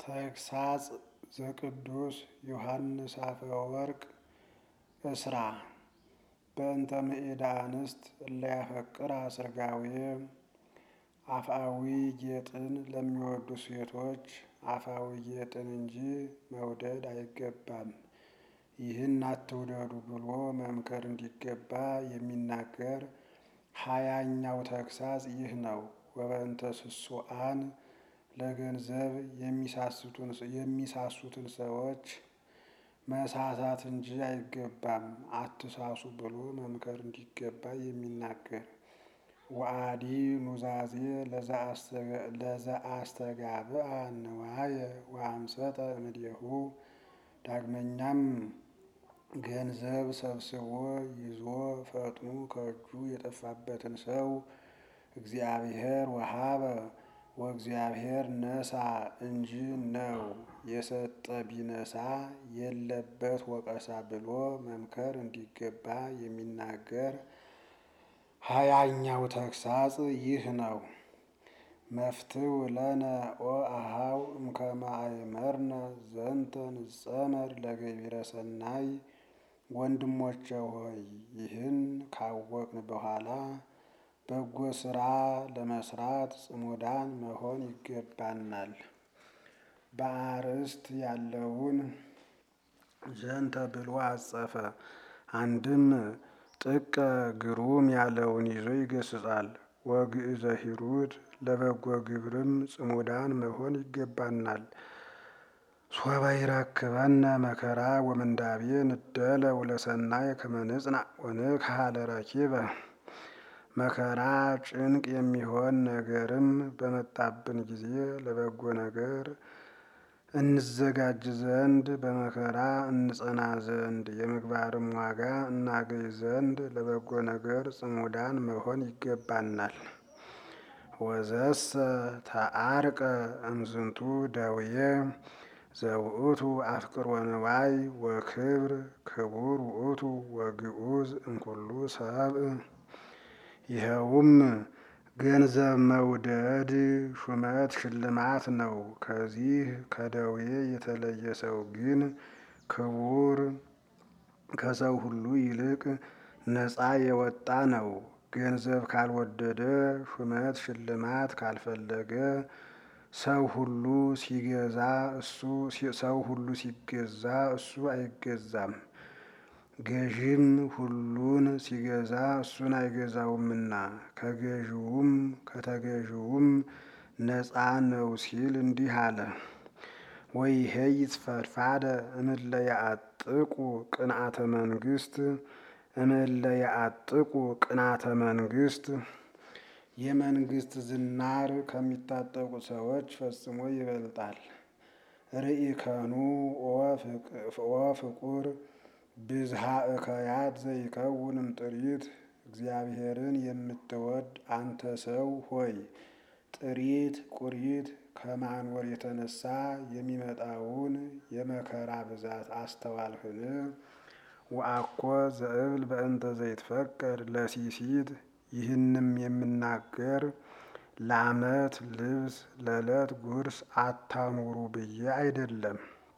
ተግሳጽ ዘቅዱስ ዮሐንስ አፈወርቅ እስራ በእንተ ምዕዳ አንስት እለያፈቅራ ስርጋዌ አፍአዊ ጌጥን ለሚወዱ ሴቶች አፍአዊ ጌጥን እንጂ መውደድ አይገባም። ይህን አትውደዱ ብሎ መምከር እንዲገባ የሚናገር ሀያኛው ተግሳጽ ይህ ነው። ወበእንተ ስሱአን ለገንዘብ የሚሳሱትን ሰዎች መሳሳት እንጂ አይገባም አትሳሱ ብሎ መምከር እንዲገባ የሚናገር ወአዲ ኑዛዜ ለዘአስተጋብአ ንዋየ ወአምሰጠ እምኔሁ ዳግመኛም ገንዘብ ሰብስቦ ይዞ ፈጥኖ ከእጁ የጠፋበትን ሰው እግዚአብሔር ወሀበ ወእግዚአብሔር ነሳ እንጂ ነው የሰጠ ቢነሳ የለበት ወቀሳ ብሎ መምከር እንዲገባ የሚናገር ሀያኛው ተግሳጽ ይህ ነው። መፍትው ለነ ኦ አሃው እምከመ አእመርነ ዘንተ ንጸመድ ለገቢረ ሰናይ ወንድሞቼ ሆይ ይህን ካወቅን በኋላ በጎ ስራ ለመስራት ጽሙዳን መሆን ይገባናል። በአርእስት ያለውን ዘንተ ብሎ አጸፈ። አንድም ጥቀ ግሩም ያለውን ይዞ ይገስጻል። ወግእዘ ሂሩት ለበጎ ግብርም ጽሙዳን መሆን ይገባናል። ሶበ ይረክበነ መከራ ወምንዳቤ ንደለ ወለሰናይ ከመ ንጽናዕ ወንክሐ ለረኪበ መከራ ጭንቅ የሚሆን ነገርም በመጣብን ጊዜ ለበጎ ነገር እንዘጋጅ ዘንድ በመከራ እንጸና ዘንድ የምግባርም ዋጋ እናገኝ ዘንድ ለበጎ ነገር ጽሙዳን መሆን ይገባናል። ወዘሰ ተአርቀ እምዝንቱ ደውዬ ዘውእቱ አፍቅሮ ንዋይ ወክብር ክቡር ውእቱ ወግዑዝ እምኩሉ ሰብእ ይኸውም ገንዘብ መውደድ ሹመት ሽልማት ነው። ከዚህ ከደዌ የተለየ ሰው ግን ክቡር ከሰው ሁሉ ይልቅ ነፃ የወጣ ነው። ገንዘብ ካልወደደ ሹመት ሽልማት ካልፈለገ ሰው ሁሉ ሲገዛ እሱ ሰው ሁሉ ሲገዛ እሱ አይገዛም። ገዥም ሁሉን ሲገዛ እሱን አይገዛውምና ከገዥውም ከተገዥውም ነፃ ነው ሲል እንዲህ አለ። ወይሄይት ፈድፋደ እምእለ ያአጥቁ ቅንአተ መንግስት እምእለ ያአጥቁ ቅንአተ መንግስት የመንግስት ዝናር ከሚታጠቁ ሰዎች ፈጽሞ ይበልጣል። ርኢከኑ ኦ ፍቁር ብዝሃ እከያት ዘይከውንም ጥሪት እግዚአብሔርን የምትወድ አንተ ሰው ሆይ ጥሪት ቁሪት ከማኖር የተነሳ የሚመጣውን የመከራ ብዛት አስተዋልህን? ወአኮ ዘእብል በእንተ ዘይትፈቀድ ለሲሲት ይህንም የምናገር ለዓመት ልብስ ለዕለት ጉርስ አታኑሩ ብዬ አይደለም።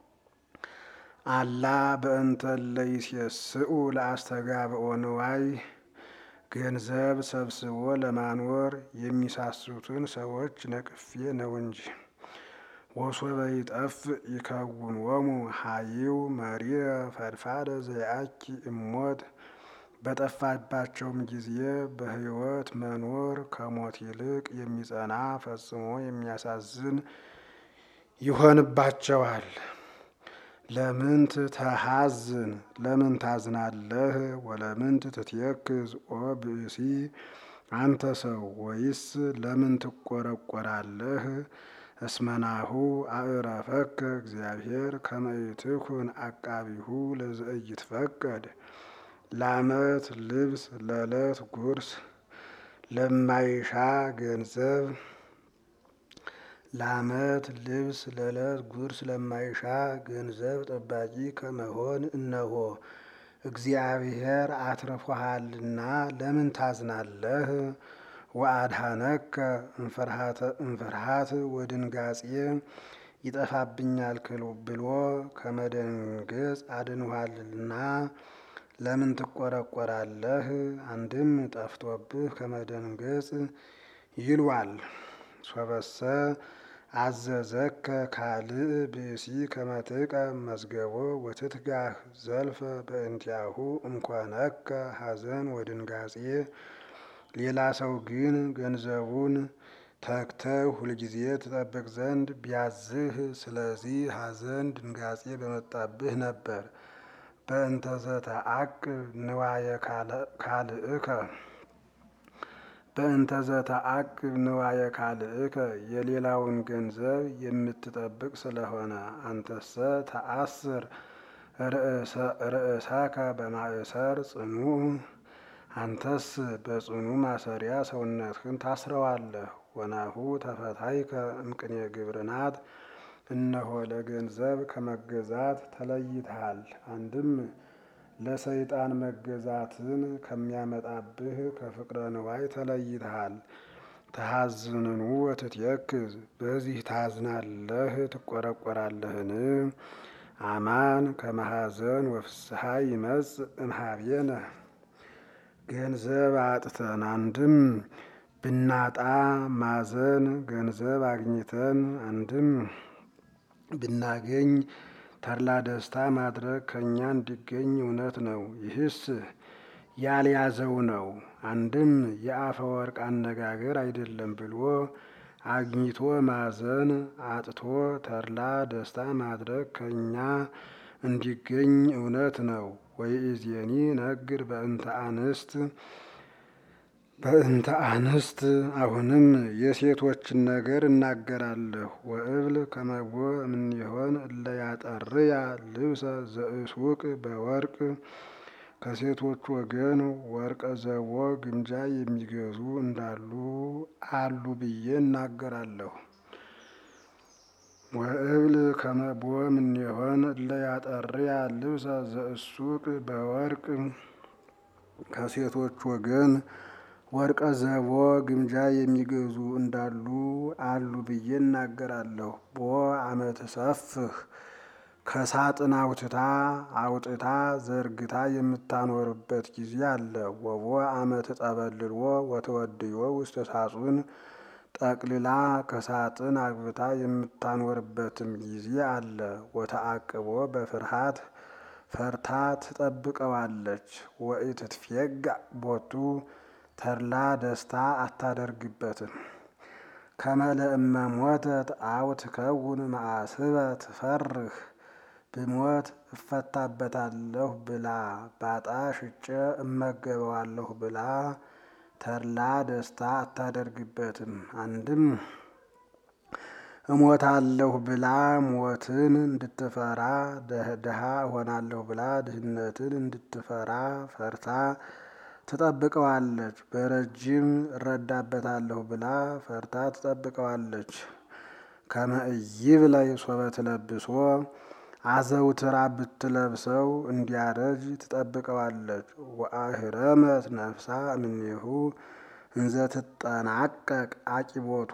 አላ በእንተ ለይሴስኡ ለአስተጋብኦ ንዋይ ገንዘብ ሰብስቦ ለማኖር የሚሳሱትን ሰዎች ነቅፌ ነው እንጂ። ወሶበ ይጠፍ ይከውንዎሙ ሀይው መሪረ ፈድፋደ ዘያኪ እሞት በጠፋባቸውም ጊዜ በሕይወት መኖር ከሞት ይልቅ የሚጸና ፈጽሞ የሚያሳዝን ይሆንባቸዋል። ለምንት ተሐዝን ለምን ታዝናለህ? ወለምንት ትትየክዝ ኦ ብእሲ አንተ ሰው ወይስ ለምን ትቆረቆራለህ? እስመናሁ አእረፈከ እግዚአብሔር ከመ ይትኩን አቃቢሁ ለዘኢይትፈቀድ ለዓመት ልብስ ለዕለት ጉርስ ለማይሻ ገንዘብ ለዓመት ልብስ ለዕለት ጉርስ ለማይሻ ገንዘብ ጠባቂ ከመሆን እነሆ እግዚአብሔር አትርፎሃልና ለምን ታዝናለህ? ወአድኀነከ እምፍርሃት ወድንጋጼ ይጠፋብኛል ብሎ ከመደንገጽ አድንኋልና ለምን ትቆረቆራለህ? አንድም ጠፍቶብህ ከመደንገጽ ይሏል። ሶበሰ አዘዘከ ካልእ ብእሲ ከመጥቀ መዝገቦ ወትትጋህ ዘልፈ በእንቲአሁ እምኮነከ ሐዘን ወድንጋጼ። ሌላ ሰው ግን ገንዘቡን ተግተህ ሁልጊዜ ትጠብቅ ዘንድ ቢያዝህ ስለዚህ ሐዘን ድንጋጼ በመጣብህ ነበር። በእንተ ዘተአቅብ ንዋየ ካልእከ በእንተ ዘተአቅብ ንዋየ ካልእከ የሌላውን ገንዘብ የምትጠብቅ ስለሆነ አንተሰ ተአስር ርእሰከ በማእሰር ጽኑዕ አንተስ በጽኑ ማሰሪያ ሰውነትህን ታስረዋለህ። ወናሁ ተፈታይከ እምቅኔ ግብርናት እነሆ ለገንዘብ ከመገዛት ተለይተሃል። አንድም ለሰይጣን መገዛትን ከሚያመጣብህ ከፍቅረ ንዋይ ተለይተሃል። ተሐዝንኑ ወትትየክዝ በዚህ ታዝናለህ ትቆረቆራለህን? አማን ከመሐዘን ወፍስሐ ይመጽእ እምኀቤነ ገንዘብ አጥተን አንድም ብናጣ ማዘን ገንዘብ አግኝተን አንድም ብናገኝ ተድላ ደስታ ማድረግ ከእኛ እንዲገኝ እውነት ነው። ይህስ ያልያዘው ነው። አንድም የአፈ ወርቅ አነጋገር አይደለም ብሎ አግኝቶ ማዘን አጥቶ ተድላ ደስታ ማድረግ ከእኛ እንዲገኝ እውነት ነው። ወይእዜኒ ነግር በእንተ አንስት በእንተ አንስት አሁንም የሴቶችን ነገር እናገራለሁ። ወእብል ከመቦ እምኔሆን እለ ያጠርያ ልብሰ ዘእሱቅ በወርቅ ከሴቶች ወገን ወርቀ ዘቦ ግምጃ የሚገዙ እንዳሉ አሉ ብዬ እናገራለሁ። ወእብል ከመቦ እምኔሆን እለ ያጠርያ ልብሰ ዘእሱቅ በወርቅ ከሴቶች ወገን ወርቀ ዘቦ ግምጃ የሚገዙ እንዳሉ አሉ ብዬ እናገራለሁ። ቦ አመት ሰፍህ ከሳጥን አውጥታ አውጥታ ዘርግታ የምታኖርበት ጊዜ አለ። ወቦ አመት ጠበልልዎ ወተወድዮ ውስተ ሳጹን ጠቅልላ ከሳጥን አግብታ የምታኖርበትም ጊዜ አለ። ወተአቅቦ በፍርሃት ፈርታ ትጠብቀዋለች። ወኢትትፌጋእ ቦቱ ተድላ ደስታ አታደርግበትም። ከመለእመ ሞተት አው ትከውን መአስበ ትፈርህ ብሞት እፈታበታለሁ ብላ ባጣ ሽጬ እመገበዋለሁ ብላ ተድላ ደስታ አታደርግበትም። አንድም እሞታለሁ ብላ ሞትን እንድትፈራ ድሃ እሆናለሁ ብላ ድህነትን እንድትፈራ ፈርታ ትጠብቀዋለች። በረጅም እረዳበታለሁ ብላ ፈርታ ትጠብቀዋለች። ከመ ኢይብለይ ሶበ ትለብሶ አዘውትራ ብትለብሰው እንዲያረጅ ትጠብቀዋለች። ወአህረመት ነፍሳ እምኔሁ እንዘ ትጠናቀቅ አቂቦቶ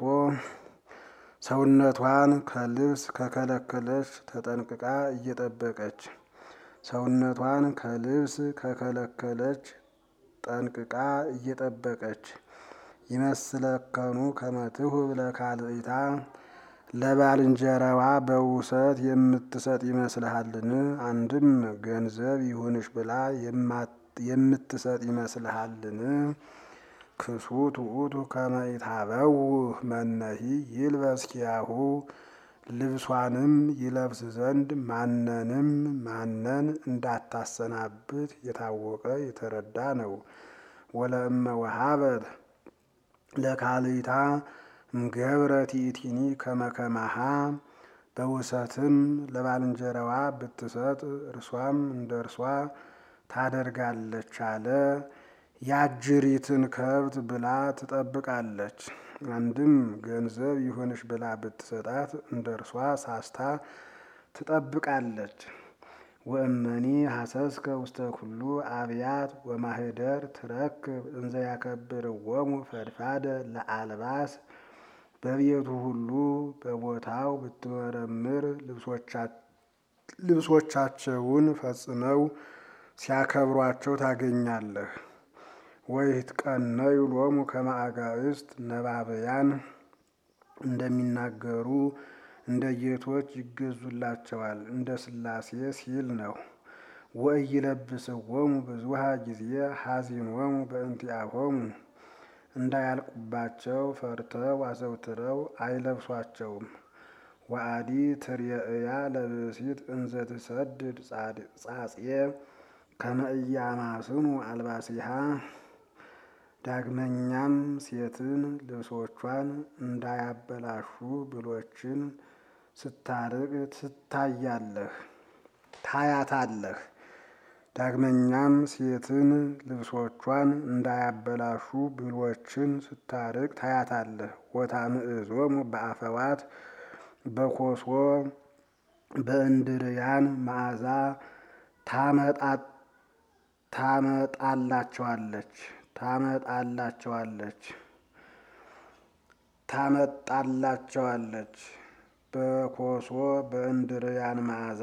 ሰውነቷን ከልብስ ከከለከለች ተጠንቅቃ እየጠበቀች ሰውነቷን ከልብስ ከከለከለች ጠንቅቃ እየጠበቀች ይመስለከኑ ከመትሁ ለካልእታ ለባልንጀራዋ በውሰት የምትሰጥ ይመስልሃልን? አንድም ገንዘብ ይሁንሽ ብላ የምትሰጥ ይመስልሃልን? ክሱት ውእቱ ከመ ኢታበውህ መነሂ ይልበስ ኪያሁ ልብሷንም ይለብስ ዘንድ ማንንም ማንን እንዳታሰናብት የታወቀ የተረዳ ነው። ወለእመ ወሀበት ለካልእታ እምገብረት ይእቲኒ ከመ ከማሃ በውሰትም ለባልንጀራዋ ብትሰጥ እርሷም እንደ እርሷ ታደርጋለች አለ። ያጅሪትን ከብት ብላ ትጠብቃለች። አንድም ገንዘብ ይሁንሽ ብላ ብትሰጣት እንደ እርሷ ሳስታ ትጠብቃለች። ወእመኒ ሐሰስከ ውስተ ኩሉ አብያት ወማህደር ትረክብ እንዘ ያከብርዎሙ ፈድፋደ ለአልባስ በቤቱ ሁሉ በቦታው ብትመረምር ልብሶቻቸውን ፈጽመው ሲያከብሯቸው ታገኛለህ። ወይትቀነዩ ሎሙ ከመ አጋዕዝት ነባብያን እንደሚናገሩ እንደ ጌቶች ይገዙላቸዋል እንደ ሥላሴ ሲል ነው። ወኢይለብስዎሙ ብዙኃ ጊዜ ሐዚኖሙ በእንቲአሆሙ እንዳያልቁባቸው ፈርተው አዘውትረው አይለብሷቸውም። ወአዲ ትርየእያ ለብእሲት እንዘ ትሰድድ ጻጽየ ከመ ኢያማስኑ አልባሲሃ ዳግመኛም ሴትን ልብሶቿን እንዳያበላሹ ብሎችን ስታርቅ ትታያለህ ታያታለህ። ዳግመኛም ሴትን ልብሶቿን እንዳያበላሹ ብሎችን ስታርቅ ታያታለህ። ወታምዕዞሙ በአፈዋት በኮሶ በእንድርያን መዓዛ ታመጣላቸዋለች ታመጣላቸዋለች ታመጣላቸዋለች በኮሶ በእንድርያን መዓዛ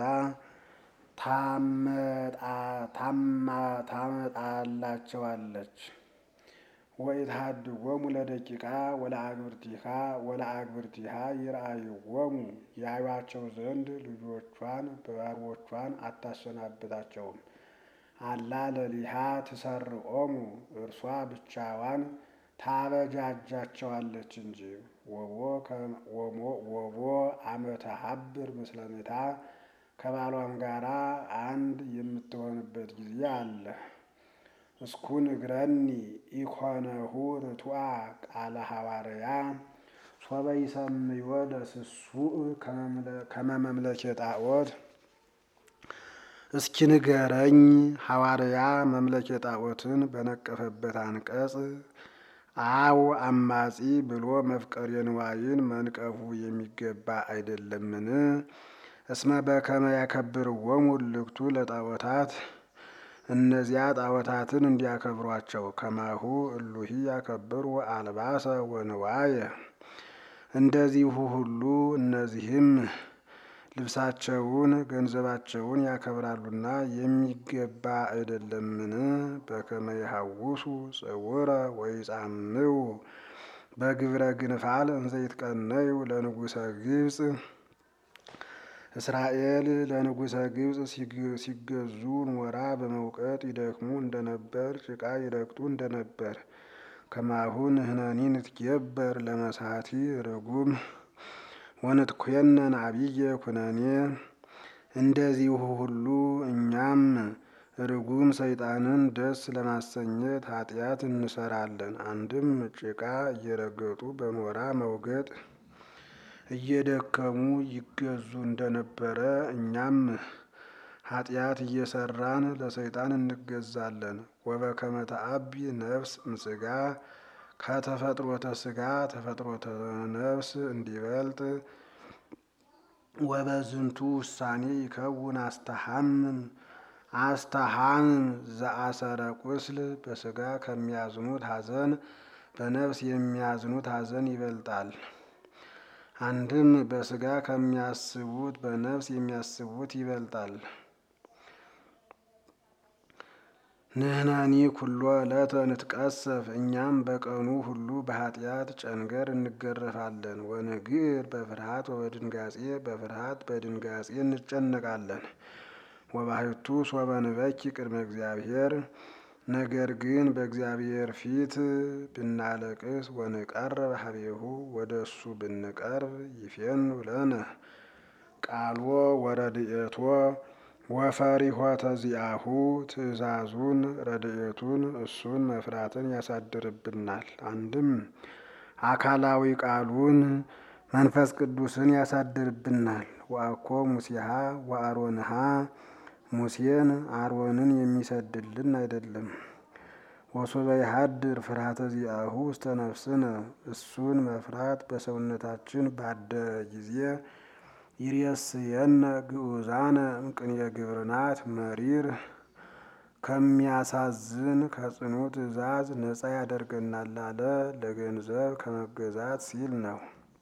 ታመጣላቸዋለች። ወኢትሃድጎሙ ለደቂቃ ወለአግብርቲሃ ወለአግብርቲሃ ይርአይዎሙ ያዩአቸው ዘንድ ልጆቿን ባሮቿን አታሰናብታቸውም። አላ ለሊሃ ትሰርቆሙ እርሷ ብቻዋን ታበጃጃቸዋለች እንጂ። ወቦ አመተ ሀብር ምስለሜታ ከባሏም ጋራ አንድ የምትሆንበት ጊዜ አለ። እስኩ ንግረኒ ኢኮነሁ ርቱዐ ቃለ ሐዋርያ ሶበ ይሰምዮ ለስሱእ ከመ መምለኬ ጣዖት። እስኪ ንገረኝ ሐዋርያ መምለኬ ጣዖትን በነቀፈበት አንቀጽ አው አማጺ ብሎ መፍቀሬ ንዋይን መንቀፉ የሚገባ አይደለምን? እስመ በከመ ያከብርዎሙ እልክቱ ለጣዖታት እነዚያ ጣዖታትን እንዲያከብሯቸው ከማሁ እሉሂ ያከብሩ አልባሰ ወንዋየ እንደዚሁ ሁሉ እነዚህም ልብሳቸውን ገንዘባቸውን ያከብራሉና የሚገባ አይደለምን? በከመ ይሐውሱ ጽውረ ወይጻምው በግብረ ግንፋል እንዘ ይትቀነዩ ለንጉሠ ግብፅ እስራኤል ለንጉሠ ግብፅ ሲገዙ ኖራ በመውቀጥ ይደክሙ እንደነበር ጭቃ ይረግጡ እንደነበር ከማሁ ንሕነኒ ንትጌበር ለመሳቲ ርጉም ወንትኮነን አብየ ኩነኔ እንደዚሁ ሁሉ እኛም ርጉም ሰይጣንን ደስ ለማሰኘት ኃጢአት እንሰራለን። አንድም ጭቃ እየረገጡ በኖራ መውገጥ እየደከሙ ይገዙ እንደነበረ እኛም ኃጢአት እየሰራን ለሰይጣን እንገዛለን። ወበከመ ተአቢ ነፍስ እምሥጋ ከተፈጥሮተ ሥጋ ተፈጥሮተ ነፍስ እንዲበልጥ ወበዝንቱ ውሳኔ ይከውን አስተሃምን አስተሃምን ዘአሰረ ቁስል በሥጋ ከሚያዝኑት ሐዘን በነፍስ የሚያዝኑት ሐዘን ይበልጣል። አንድም በሥጋ ከሚያስቡት በነፍስ የሚያስቡት ይበልጣል። ንሕነኒ ኩሎ ዕለተ ንትቀሰፍ እኛም በቀኑ ሁሉ በኃጢአት ጨንገር እንገረፋለን። ወንግር በፍርሃት ወበድንጋጼ በፍርሃት በድንጋጼ እንጨነቃለን። ወባሕቱ ሶበ ንበኪ ቅድመ እግዚአብሔር ነገር ግን በእግዚአብሔር ፊት ብናለቅስ ወንቀርብ ሀቤሁ ወደ እሱ ብንቀርብ ይፌኑ ለነ ቃልዎ ወረድኤቶ ወፈሪሆተ ዚአሁ ትእዛዙን ረድኤቱን እሱን መፍራትን ያሳድርብናል። አንድም አካላዊ ቃሉን መንፈስ ቅዱስን ያሳድርብናል። ወአኮ ሙሴሃ ወአሮንሃ ሙሴን አሮንን የሚሰድልን አይደለም። ወሶበ ይሃድር ፍርሃተ ዚአሁ ውስተ ነፍስነ እሱን መፍራት በሰውነታችን ባደረ ጊዜ ይሬስየነ ግዑዛነ እምቅንየ ግብርናት መሪር ከሚያሳዝን ከጽኑ ትእዛዝ ነፃ ያደርገናል አለ። ለገንዘብ ከመገዛት ሲል ነው።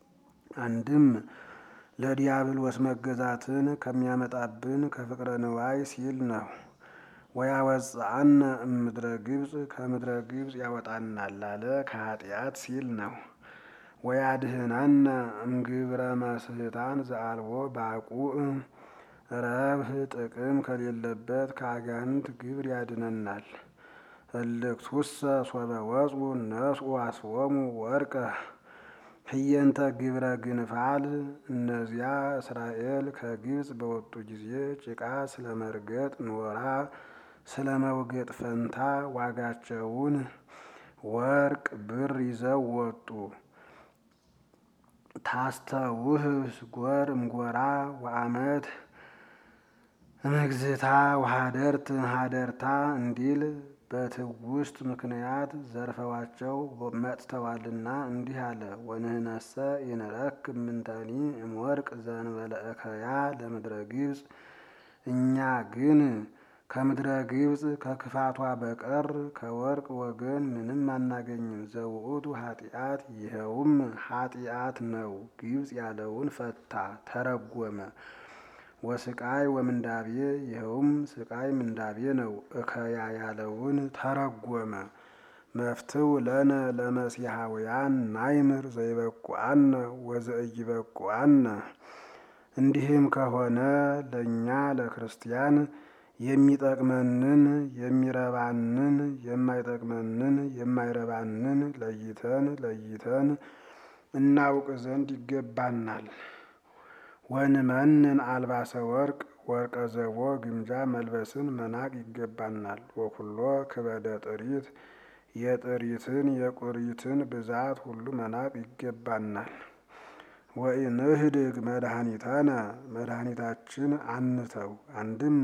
አንድም ለዲያብሎስ መገዛትን ከሚያመጣብን ከፍቅረ ንዋይ ሲል ነው። ወያወፅአነ እምድረ ግብፅ ከምድረ ግብፅ ያወጣናል አለ ከኃጢአት ሲል ነው። ወያድህናነ እምግብረ መስህታን ዘአልቦ ባቁዕ ረብህ ጥቅም ከሌለበት ከአጋንንት ግብር ያድነናል። እልክቱሰ ሶበ ወፁ ነስኡ አስቦሙ ወርቀ ህየንተ ግብረ ግንፋል እነዚያ እስራኤል ከግብፅ በወጡ ጊዜ ጭቃ ስለ መርገጥ ኖራ ስለ መውገጥ ፈንታ ዋጋቸውን ወርቅ ብር ይዘው ወጡ። ታስተውህ ጎር እምጎራ ወአመት እምግዝታ ወሀደርት ሀደርታ እንዲል በትውስት ምክንያት ዘርፈዋቸው መጥተዋልና እንዲህ አለ። ወንህነሰ ይንረክ ምንተኒ እምወርቅ ዘንበለ እከያ ለምድረ ግብፅ እኛ ግን ከምድረ ግብፅ ከክፋቷ በቀር ከወርቅ ወገን ምንም አናገኝም። ዘውእቱ ኃጢአት ይኸውም ኃጢአት ነው። ግብፅ ያለውን ፈታ ተረጎመ። ወስቃይ ወምንዳቤ ይኸውም ስቃይ ምንዳቤ ነው። እከያ ያለውን ተረጎመ። መፍትው ለነ ለመሲሐውያን ናይምር ዘይበቁአነ ወዘእይበቁአነ እንዲህም ከሆነ ለእኛ ለክርስቲያን የሚጠቅመንን የሚረባንን የማይጠቅመንን የማይረባንን ለይተን ለይተን እናውቅ ዘንድ ይገባናል። ወንመንን አልባሰ ወርቅ ወርቀ ዘቦ ግምጃ መልበስን መናቅ ይገባናል። ወኩሎ ክበደ ጥሪት የጥሪትን የቁሪትን ብዛት ሁሉ መናቅ ይገባናል። ወኢንህድግ መድኃኒተነ መድኃኒታችን አንተው አንድም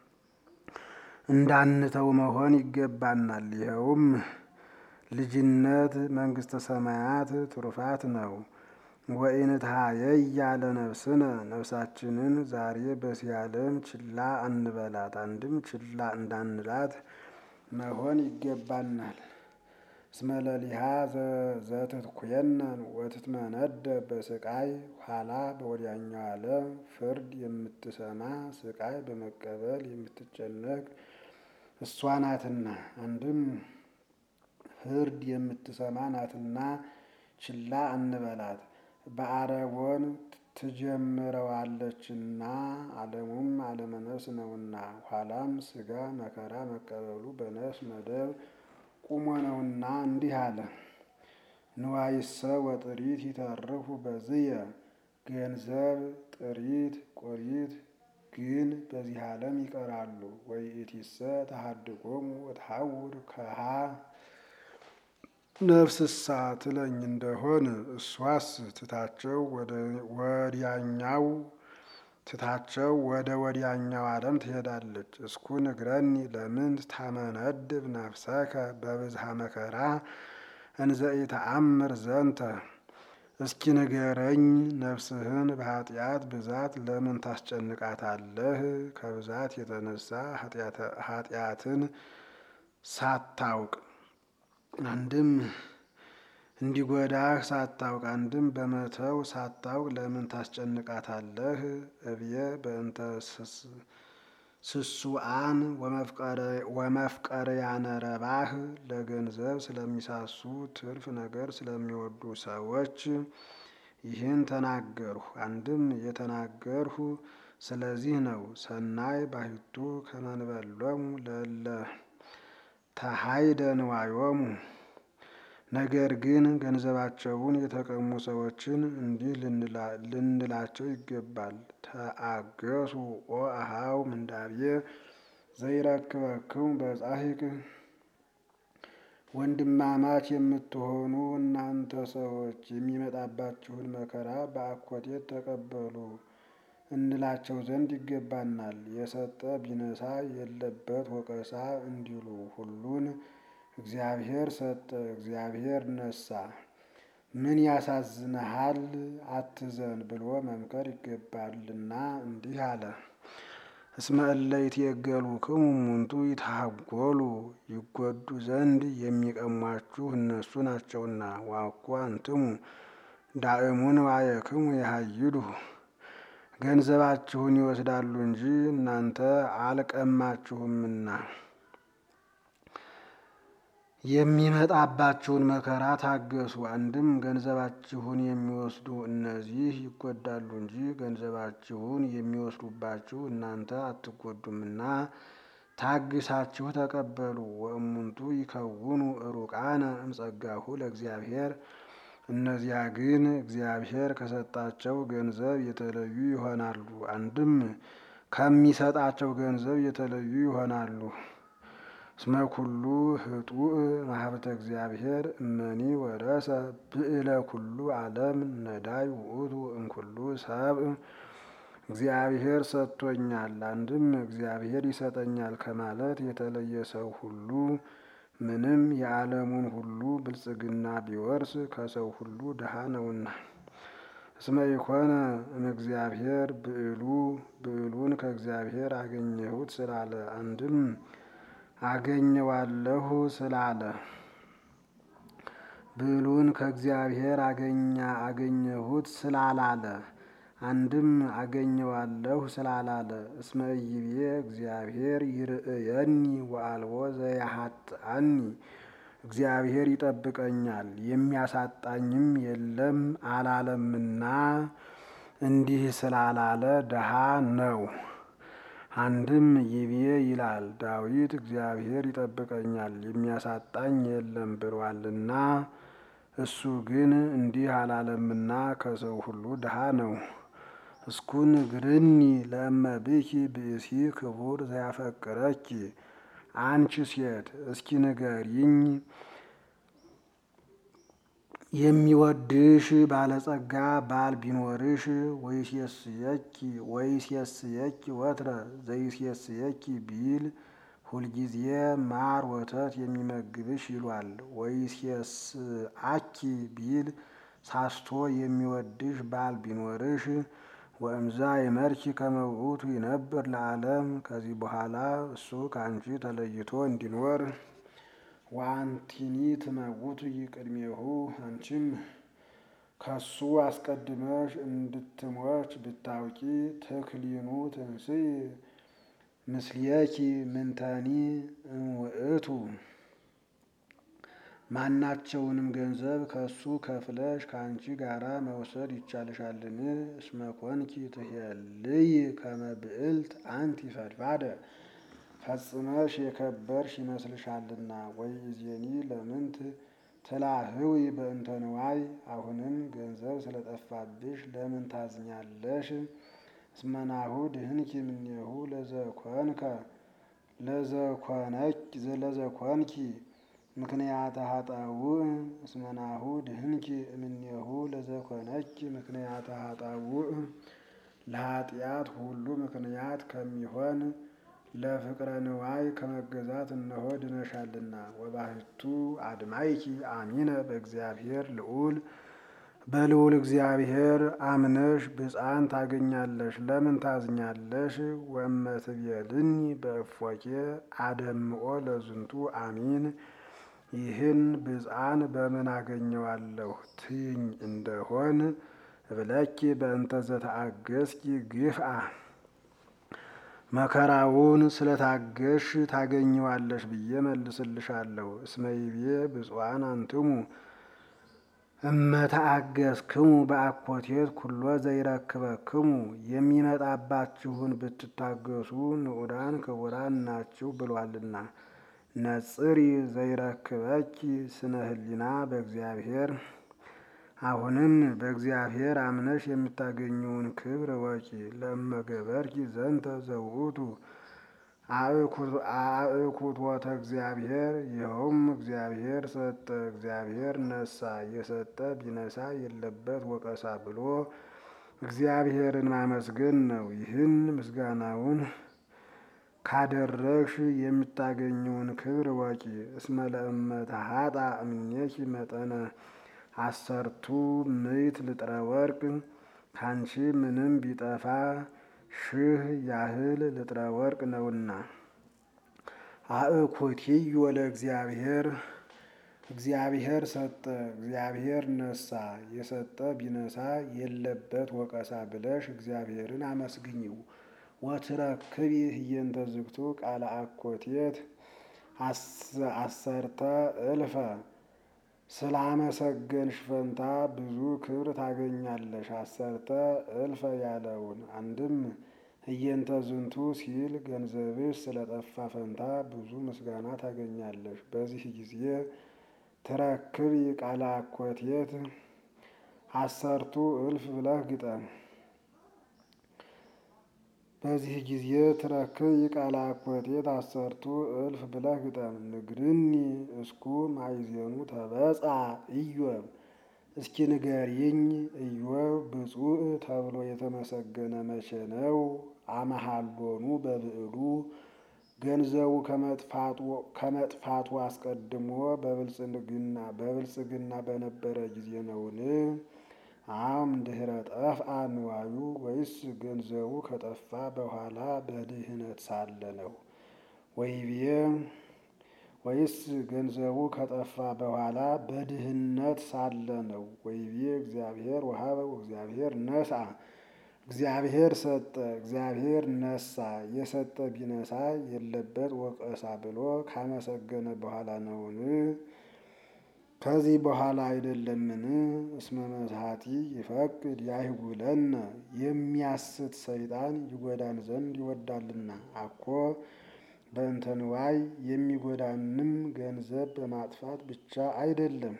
እንዳንተው መሆን ይገባናል። ይኸውም ልጅነት መንግስተ ሰማያት ትሩፋት ነው። ወኢንትሃየይ ያለ ነፍስነ ነፍሳችንን ዛሬ በዚህ ዓለም ችላ አንበላት። አንድም ችላ እንዳንላት መሆን ይገባናል። እስመለሊሃ ዘትትኩየነን ወትትመነደ በስቃይ ኋላ በወዲያኛው ዓለም ፍርድ የምትሰማ ስቃይ በመቀበል የምትጨነቅ እሷ ናትና። አንድም ፍርድ የምትሰማ ናትና ችላ አንበላት። በአረቦን ትጀምረዋለችና ዓለሙም ዓለመ ነፍስ ነውና ኋላም ስጋ መከራ መቀበሉ በነፍስ መደብ ቁሞ ነውና እንዲህ አለ። ንዋይሰ ወጥሪት ይተርፉ በዝየ ገንዘብ ጥሪት ቆሪት ግን በዚህ ዓለም ይቀራሉ። ወይእቲሰ ተሃድጎሙ ወተሐውር ከሃ ነፍስሳ ትለኝ እንደሆን እሷስ ትታቸው ወዲያኛው ትታቸው ወደ ወዲያኛው ዓለም ትሄዳለች። እስኩ ንግረኒ ለምን ታመነድብ ነፍሰከ በብዝሃ መከራ እንዘ ኢተአምር ዘንተ። እስኪ ንገረኝ ነፍስህን በኃጢአት ብዛት ለምን ታስጨንቃታለህ? ከብዛት የተነሳ ኃጢአትን ሳታውቅ አንድም እንዲጎዳህ ሳታውቅ አንድም በመተው ሳታውቅ ለምን ታስጨንቃታለህ? እብየ በእንተ ስሱአን ወመፍቀርያነ ረባህ ለገንዘብ ስለሚሳሱ ትርፍ ነገር ስለሚወዱ ሰዎች ይህን ተናገርሁ። አንድም የተናገርሁ ስለዚህ ነው። ሰናይ ባሕቱ ከመንበሎሙ ለለ ተሃይደ ንዋዮሙ ነገር ግን ገንዘባቸውን የተቀሙ ሰዎችን እንዲህ ልንላቸው ይገባል። ተአገሱ ኦ አሃው ምንዳቤ ዘይረክበክሙ በጻሂቅ ወንድማማች የምትሆኑ እናንተ ሰዎች የሚመጣባችሁን መከራ በአኮቴት ተቀበሉ እንላቸው ዘንድ ይገባናል። የሰጠ ቢነሳ የለበት ወቀሳ እንዲሉ ሁሉን እግዚአብሔር ሰጠ፣ እግዚአብሔር ነሳ፣ ምን ያሳዝንሃል አትዘን ብሎ መምከር ይገባልና እንዲህ አለ። እስመ እለ ይትየገሉክሙ እሙንቱ ይትሃጐሉ ይጎዱ ዘንድ የሚቀሟችሁ እነሱ ናቸውና። ዋኮ አንትሙ ዳእሙን ዋየክሙ የሀይዱ ገንዘባችሁን ይወስዳሉ እንጂ እናንተ አልቀማችሁምና የሚመጣባችሁን መከራ ታገሱ። አንድም ገንዘባችሁን የሚወስዱ እነዚህ ይጎዳሉ እንጂ ገንዘባችሁን የሚወስዱባችሁ እናንተ አትጎዱምና ታግሳችሁ ተቀበሉ። ወእሙንቱ ይከውኑ ሩቃነ እምጸጋሁ ለእግዚአብሔር እነዚያ ግን እግዚአብሔር ከሰጣቸው ገንዘብ የተለዩ ይሆናሉ። አንድም ከሚሰጣቸው ገንዘብ የተለዩ ይሆናሉ። እስመ ኩሉ ህጡእ ማህበተ እግዚአብሔር እመኒ ወረሰ ብዕለ ኩሉ ዓለም ነዳይ ውእቱ እምኩሉ ሰብእ እግዚአብሔር ሰጥቶኛል፣ አንድም እግዚአብሔር ይሰጠኛል ከማለት የተለየ ሰው ሁሉ ምንም የዓለሙን ሁሉ ብልጽግና ቢወርስ ከሰው ሁሉ ድሃ ነውና። እስመ ኢኮነ እምእግዚአብሔር ብዕሉ ብዕሉን ከእግዚአብሔር አገኘሁት ስላለ አንድም አገኘዋለሁ ስላለ ብዕሉን ከእግዚአብሔር አገኛ አገኘሁት ስላላለ አንድም አገኘዋለሁ ስላላለ እስመ ኢይቤ እግዚአብሔር ይርእየኒ ወአልቦ ዘያሀጥአኒ እግዚአብሔር ይጠብቀኛል የሚያሳጣኝም የለም አላለምና እንዲህ ስላላለ ድሃ ነው። አንድም ይቤ ይላል ዳዊት እግዚአብሔር ይጠብቀኛል የሚያሳጣኝ የለም ብሏልና እሱ ግን እንዲህ አላለምና ከሰው ሁሉ ድሃ ነው። እስኩን ግርኒ ለእመብኪ ብእሲ ክቡር ዘያፈቅረኪ አንቺ ሴት እስኪ ንገሪኝ የሚወድሽ ባለጸጋ ባል ቢኖርሽ ወይሴስየኪ ወይሴስየኪ ወትረ ዘይሴስየኪ ቢል ሁልጊዜ ማር ወተት የሚመግብሽ ይሏል። ወይሴስአኪ ቢል ሳስቶ የሚወድሽ ባል ቢኖርሽ ወእምዛ የመርኪ ከመውቱ ይነብር ለዓለም ከዚህ በኋላ እሱ ከአንቺ ተለይቶ እንዲኖር ዋንቲኒ ትመውቱ ይቅድሜሁ አንቺም ከሱ አስቀድመሽ እንድትሞች ብታውቂ ትክሊኑ ትንስይ ምስሌኪ ምንተኒ እምውእቱ ማናቸውንም ገንዘብ ከሱ ከፍለሽ ከአንቺ ጋራ መውሰድ ይቻልሻልን? እስመ ኮንኪ ትሄልይ ከመ ብዕልት አንቲ ፈድፋደ ፈጽመሽ የከበርሽ ይመስልሻልና። ወይእዜኒ ለምንት ትላህዊ በእንተ ንዋይ አሁንም ገንዘብ ስለጠፋብሽ ለምን ታዝኛለሽ? እስመናሁ ድህንኪ እምኔሁ ለዘኮንከ ለዘኮንኪ ምክንያተ ሀጣውእ እስመናሁ ድህንኪ እምኔሁ ለዘኮነኪ ምክንያተ ሀጣውእ ለኃጢአት ሁሉ ምክንያት ከሚሆን ለፍቅረ ንዋይ ከመገዛት እነሆ ድነሻልና። ወባህቱ አድማይኪ አሚነ በእግዚአብሔር ልዑል በልዑል እግዚአብሔር አምነሽ ብፅዓን ታገኛለሽ። ለምን ታዝኛለሽ? ወእመትቤልኒ በእፎኬ አደምኦ ለዝንቱ አሚን ይህን ብፅዓን በምን አገኘዋለሁ ትይኝ እንደሆን እብለኪ በእንተ ዘተአገስኪ ግፍአ መከራውን ስለታገሽ ታገኘዋለሽ ብዬ መልስልሻለሁ። እስመ ይቤ ብፁዓን አንትሙ እመተአገስክሙ በአኮቴት ኩሎ ዘይረክበክሙ የሚመጣባችሁን ብትታገሱ ንዑዳን ክቡራን ናችሁ ብሏልና። ነጽሪ ዘይረክበኪ ስነ ህሊና በእግዚአብሔር አሁንም በእግዚአብሔር አምነሽ የምታገኘውን ክብር ወቂ ለመገበርኪ ዘንተ ዘውእቱ አእኩቶተ እግዚአብሔር ይኸውም እግዚአብሔር ሰጠ እግዚአብሔር ነሳ የሰጠ ቢነሳ የለበት ወቀሳ ብሎ እግዚአብሔርን ማመስገን ነው። ይህን ምስጋናውን ካደረግሽ የምታገኘውን ክብር ወቂ እስመ ለእመተ ሀጣ እምኔኪ መጠነ አሰርቱ ምዕት ልጥረ ወርቅ ካንቺ ምንም ቢጠፋ ሺህ ያህል ልጥረ ወርቅ ነውና። አእኩቲዮ ለእግዚአብሔር እግዚአብሔር ሰጠ፣ እግዚአብሔር ነሳ፣ የሰጠ ቢነሳ የለበት ወቀሳ ብለሽ እግዚአብሔርን አመስግኝው። ወትረክቢ ህየንተ ዝግቱ ቃለ አኮቴት አሰርተ እልፈ ስላመሰገንሽ ፈንታ ብዙ ክብር ታገኛለሽ። አሰርተ እልፈ ያለውን አንድም ህየንተ ዝንቱ ሲል ገንዘብሽ ስለጠፋ ፈንታ ብዙ ምስጋና ታገኛለሽ። በዚህ ጊዜ ትረክቢ ቃለ አኮቴት አሰርቱ እልፍ ብለህ ግጠም። በዚህ ጊዜ ትረክብ ቃለ አኮቴት አሰርቱ እልፍ ብለህ ግጠም። ንግርኒ እስኩ ማይዜኑ ተበጻ ኢዮብ እስኪ ንገሪኝ ኢዮብ ብፁዕ ተብሎ የተመሰገነ መቼ ነው? አመሃሎኑ በብዕሉ ገንዘቡ ከመጥፋቱ አስቀድሞ በብልጽግና በብልጽግና በነበረ ጊዜ ነውን? አም ድህረ ጠፍአ ንዋዩ ወይስ ገንዘቡ ከጠፋ በኋላ በድህነት ሳለ ነው? ወይቤ ወይስ ገንዘቡ ከጠፋ በኋላ በድህነት ሳለ ነው? ወይቤ እግዚአብሔር ወሀበ እግዚአብሔር ነስአ እግዚአብሔር ሰጠ፣ እግዚአብሔር ነሳ፣ የሰጠ ቢነሳ የለበት ወቀሳ ብሎ ካመሰገነ በኋላ ነውን? ከዚህ በኋላ አይደለምን? እስመ መዝሐቲ ይፈቅድ ያይጉለነ የሚያስት ሰይጣን ይጎዳን ዘንድ ይወዳልና። አኮ በእንተ ንዋይ የሚጎዳንም ገንዘብ በማጥፋት ብቻ አይደለም።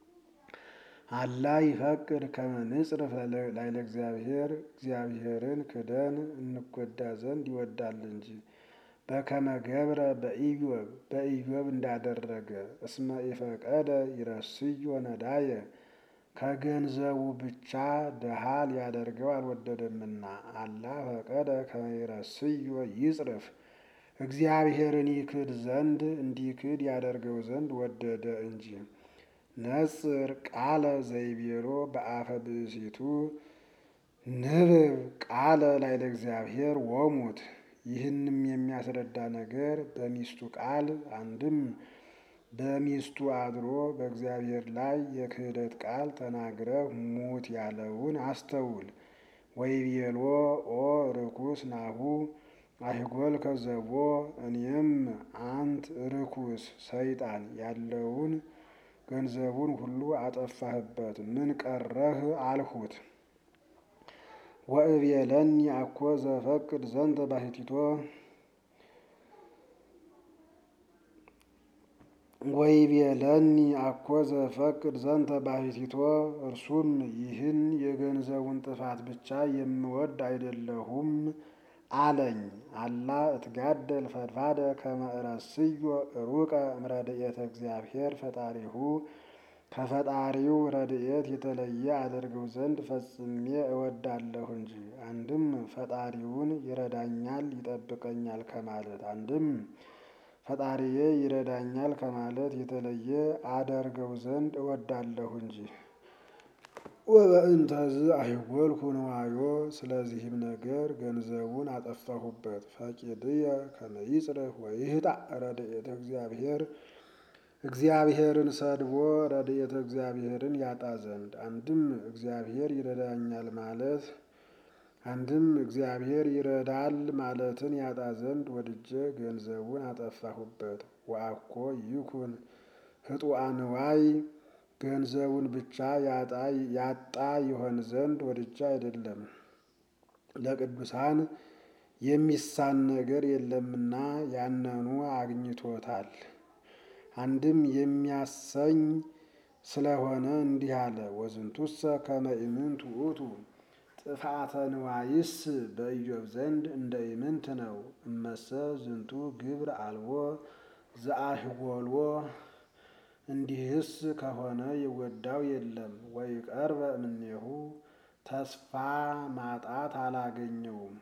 አላ ይፈቅድ ከመ ንጽርፍ ላይለ እግዚአብሔር እግዚአብሔርን ክደን እንጎዳ ዘንድ ይወዳል እንጂ። በከመ ገብረ በኢዮብ በኢዮብ እንዳደረገ እስመ ኢፈቀደ ይረስዮ ነዳየ ከገንዘቡ ብቻ ድሃ ሊያደርገው አልወደደምና። አላ ፈቀደ ከመ ይረስዮ ይጽርፍ እግዚአብሔርን ይክድ ዘንድ እንዲክድ ያደርገው ዘንድ ወደደ እንጂ። ነጽር ቃለ ዘይቤሎ በአፈ ብእሲቱ ንብብ ቃለ ላይለ እግዚአብሔር ወሙት። ይህንም የሚያስረዳ ነገር በሚስቱ ቃል አንድም በሚስቱ አድሮ በእግዚአብሔር ላይ የክህደት ቃል ተናግረህ ሙት ያለውን አስተውል። ወይቤሎ ኦ ርኩስ ናሁ አይጎል ከዘቦ እኔም አንት ርኩስ ሰይጣን ያለውን ገንዘቡን ሁሉ አጠፋህበት፣ ምን ቀረህ አልሁት። ወእቤለኒ አኮ ዘፈቅድ ዘንተ ባሕቲቶ ወይቤለኒ አኮ ዘፈቅድ ዘንተ ባሕቲቶ እርሱም ይህን የገንዘቡን ጥፋት ብቻ የምወድ አይደለሁም አለኝ። አላ እትጋደል ፈድፋደ ከመ እረስዮ ሩቀ እምረድኤተ እግዚአብሔር ፈጣሪሁ ከፈጣሪው ረድኤት የተለየ አደርገው ዘንድ ፈጽሜ እወዳለሁ እንጂ። አንድም ፈጣሪውን ይረዳኛል ይጠብቀኛል ከማለት አንድም ፈጣሪዬ ይረዳኛል ከማለት የተለየ አደርገው ዘንድ እወዳለሁ እንጂ። ወበእንተዝ አይጎልኩ ንዋዮ ስለዚህም ነገር ገንዘቡን አጠፋሁበት። ፈቂድየ ከመ ይጽርፍ ወይህጣ ረድኤተ እግዚአብሔር እግዚአብሔርን ሰድቦ ረድኤተ እግዚአብሔርን ያጣ ዘንድ አንድም እግዚአብሔር ይረዳኛል ማለት አንድም እግዚአብሔር ይረዳል ማለትን ያጣ ዘንድ ወድጄ ገንዘቡን አጠፋሁበት። ወአኮ ይኩን ህጡአ ንዋይ ገንዘቡን ብቻ ያጣ ይሆን ዘንድ ወድጄ አይደለም። ለቅዱሳን የሚሳን ነገር የለምና ያነኑ አግኝቶታል። አንድም የሚያሰኝ ስለሆነ እንዲህ አለ። ወዝንቱሰ ከመ ኢምንት ውእቱ ጥፋተ ንዋይስ በኢዮብ ዘንድ እንደ ኢምንት ነው። እመሰ ዝንቱ ግብር አልቦ ዘአህጎልዎ እንዲህስ ከሆነ የጎዳው የለም። ወይ ቀርበ እምኔሁ ተስፋ ማጣት አላገኘውም።